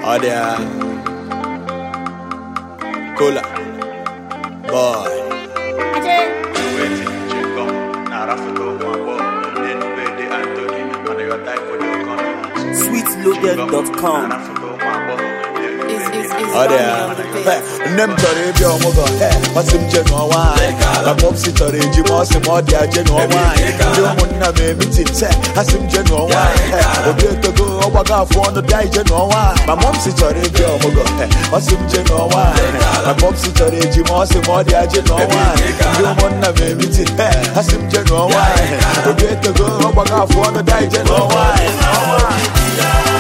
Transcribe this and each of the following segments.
Ọ dị ya. Kola. Boy. sweetloaded.com. Ọ dị ya. Hey, Nne m chọrọ ịbịa ọmụgwọ Hey, ọ sị m je nụọ nwaanyị ma pọpsi chọrọ eji ma ọ sị m ọ dị ya je nụọ nwaanyị ndị ụmụnna m emitin se ha sị m je nụọ nwaanyị Hey, obi etogo ọgbago afọ ọnụ bịa ije nụọ nwaanyị ma mọpsi chọrọ ịbịa ọmụgwọ Hey, ọ sị m je nụọ nwaanyị ma pọpsi chọrọ eji ma ọ sị m ọ dị ya je nụọ nwaanyị ndị ụmụnna m emitin Hey, ha sị m je nụọ nwaanyị obi etogo ọgbago afọ ọnụ bịa ije nụọ nwaanyị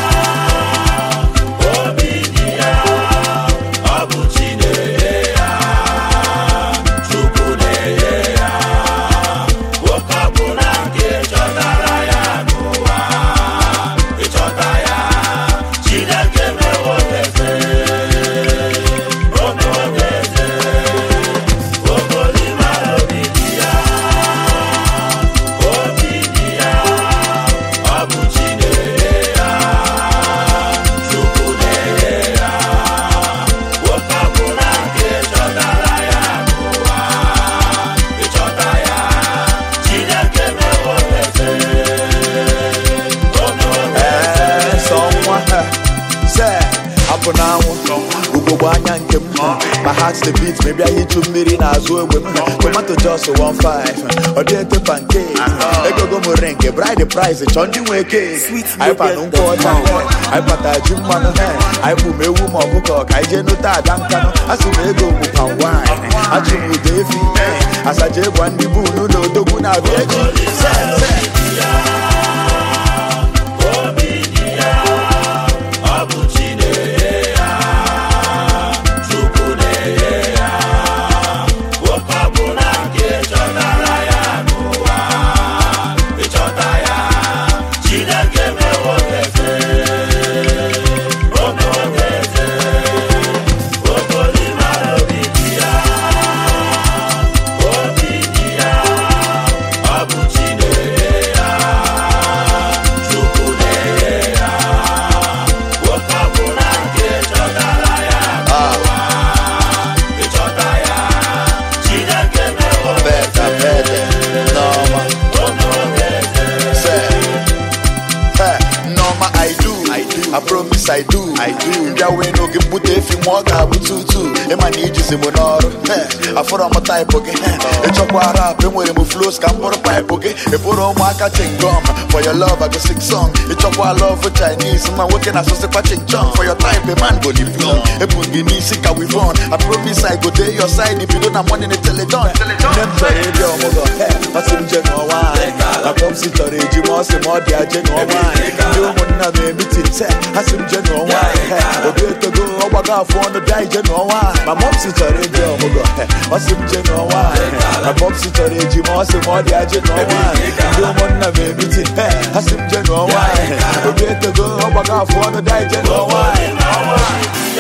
Ee, sọ nwa ha. se apụ n'anwụ ugogbe anya nke m ma heart the beat mebịa hichu mmiri n'azụ egbe m tomato jos 15 ọ dị ete pancake egogo m ring bride price chọọ ndị nwe cake anyị panụ nkwụ ọcha anyị pata ji mmanụ he anyị bụ m ewu ma ọkụkọ ka anyị jee nụta ada nkanụ a sị m ego bụ pan wine achụ m ụda efi asaja ịgwa ndị bụ unu na odogwu na-abịa echi se se Beta, beta, Norma. Say, hey, Norma, I do, I do, I promise I do, I do. Bịa wee n'oge mbute efi ma ọ ga-abụ tutu ịma na ijizi m n'ọrụ Hey, afọrọ m taịpụ gị Hey, ịchọkwa rap enwere m flows ka m bụrụ paịpụ gị ịbụrụ ụmụaka chingom for your love I go sing song ịchọkwa love Chinese ma nwoke na-asụsịkwa chingchong for your type a man go live long ebu gị n'isi ka wivon I promise I go dey your side bido na money na teleton nne m chọrọ ịbịa ọmụgwọ Hey, ọ sị m je nụọ nwaanyị ma pọpsi chọrọ eji ma ọ sị ma ọ dị ya je nụọ nwaanyị ndị ụmụnna m emitin se ha sị m je nụọ nwaanyị Hey, obi etogo ọgbago afọ ọnụ bịa ije nụọ nwaanyị ma mọpsi chọrọ ịbịa ọmụgwọ Hey, ọ sị m je nụọ nwaanyị ma pọpsi chọrọ eji ma ọ sị ma ọ dị ya je nụọ nwaanyị ndị ụmụnna m emitin Hey, ha sị m je nụọ nwaanyị obi etogo ọgbago afọ ọnụ bịa ije nụọ nwaanyị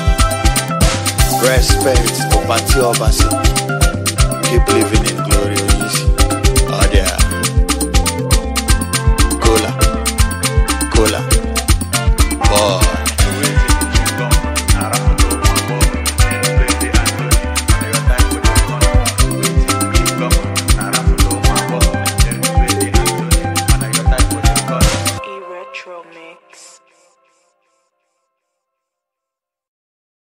Respect, Opati Obasi. Keep living in glory.